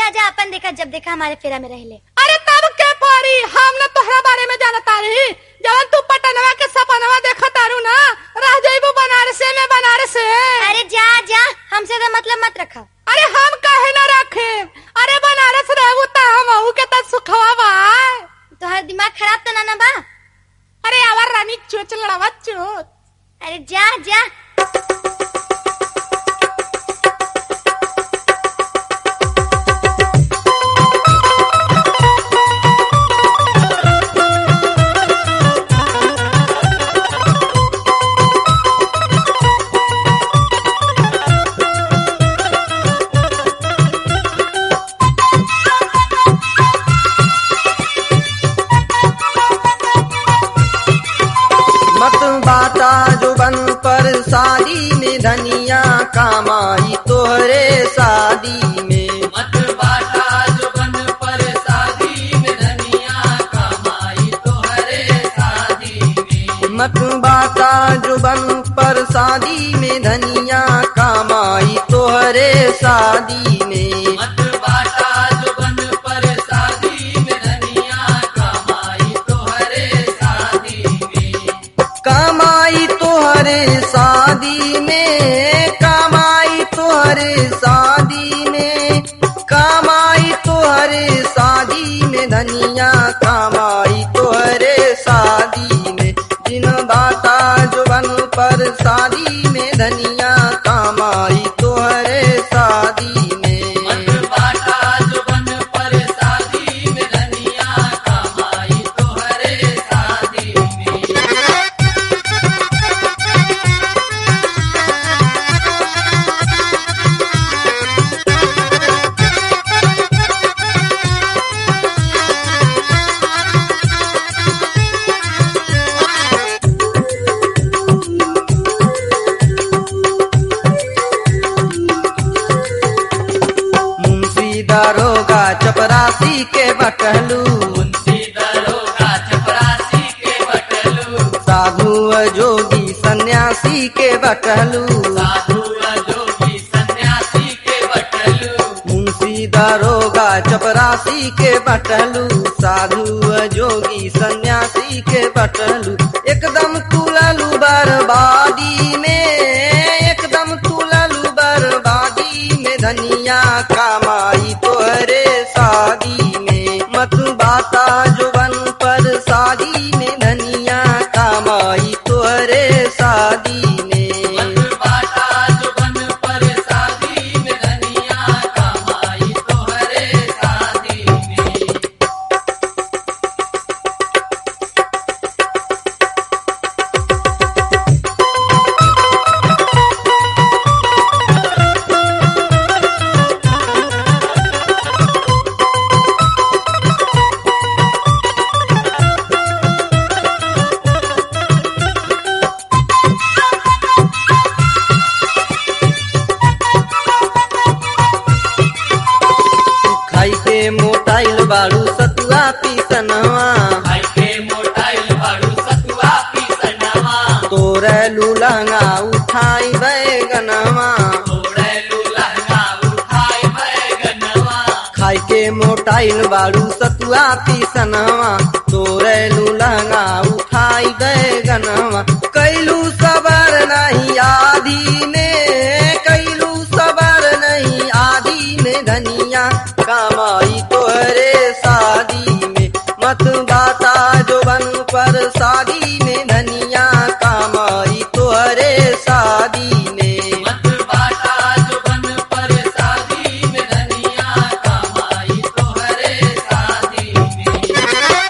जा जा अपन देखा जब देखा हमारे फेरा में रहले अरे तब के पड़ी हम न तोहरा बारे में जानता रही जवन तू पटनवा के सपनवा देखा तारू ना रह जाइबू बनारसे में बनारस अरे जा जा हमसे तो मतलब मत रखा अरे हम काहे ना रखे अरे बनारस रहू ता हम अहू के तक सुखवा बा तोहर दिमाग खराब तो ना ना बा अरे आवर रानी चोच लड़ावा चोच अरे जा जा मत बाटा जुबन पर शादी में धनिया कमाई तोहरे शादी में मत बाटा जुबन पर शादी में धनिया कमाई तोहरे शादी में मत बाटा जुबन पर शादी में धनिया कमाई तोहरे शादी में मत बाटा जुबन पर शादी में धनिया कमाई तोहरे शादी में कमाई तोहरे शादी में कमाई तोहरे शादी में कमाई तोहरे शादी में धनिया कमाई तोहरे शादी में जिन बाता जुबन पर शादी में धनिया कमाई तोहरे शादी में मत बाटा जुबन पर शादी में धनिया कमाई तोहरे शादी में मुंशी दारोगा चपरासी के बटलू मुंशी दरोगा चपरासी के बटलू साधु जोगी सन्यासी के बटलू साधु जोगी सन्यासी के बटलू मुंशी दारोगा चपरासी के बटलू साधु जोगी सन्यासी के बटलू एकदम तुललू बर्बादी में एकदम तुललू बर्बादी में धनिया कमाई तोहरे शादी में मत बाता जुबन पर शादी में धनिया कमाई तोहरे शादी में मत बाटा जुबन पर शादी में धनिया कमाई तोहरे शादी में खाई के मोटाइल बाड़ू सतुआ पीसनवा भाई के मोटाइल बाड़ू सतुआ पीसनवा तोरे लूलंगा उठाई बैगनवा तोड़े लुलहंगा उठाई बैगनवा खाई के मोटाइल बाड़ू सतुआ पीसनवा तोरे लूलंगा उठाई बैगनवा कैलू सबर नहीं आधी में कैलू सबर नहीं आधी में धनिया कमाई तोहरे शादी में मत बाता जोबन पर शादी में धनिया कमाई तोहरे शादी में मत बाटा जुबन पर शादी में धनिया कमाई तोहरे शादी में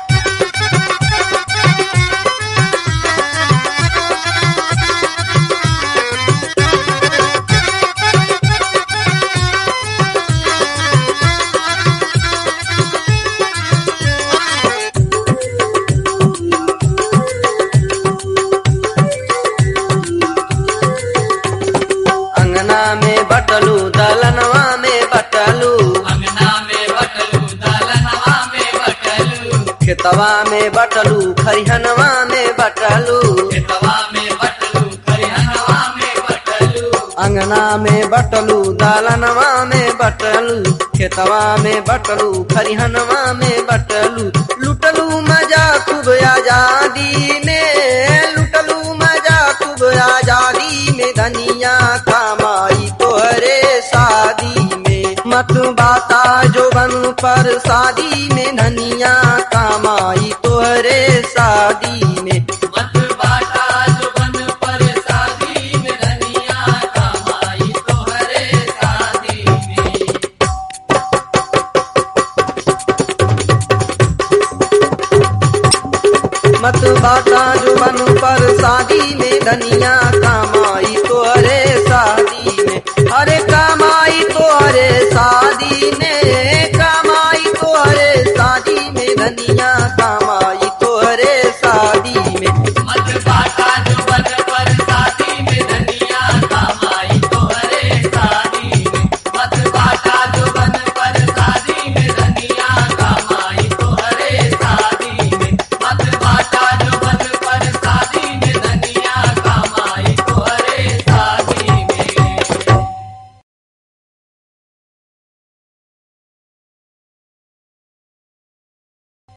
अंगना में बटलू दलनवा में बटलू अंगना में बटलू दलनवा में बटलू खेतवा में बटलू खरिहनवा में बटलू खेतवा में बटलू खरिहनवा में बटलू अंगना में बटलू दालनवा में बटलू खेतवा में बटलू खरिहनवा में बटलू लुटलू मजा खूब आजादी में लुटलू मजा खूब आजादी में धनिया कमाई तोहरे शादी में मत बाता जो बन पर शादी में धनिया कमाई तोहरे शादी में मत बाटा जुबन पर शादी में धनिया कमाई तोहरे शादी में मत बाता जो बन पर शादी में धनिया कमाई तोहरे शादी में अरे कमाई तोहरे शादी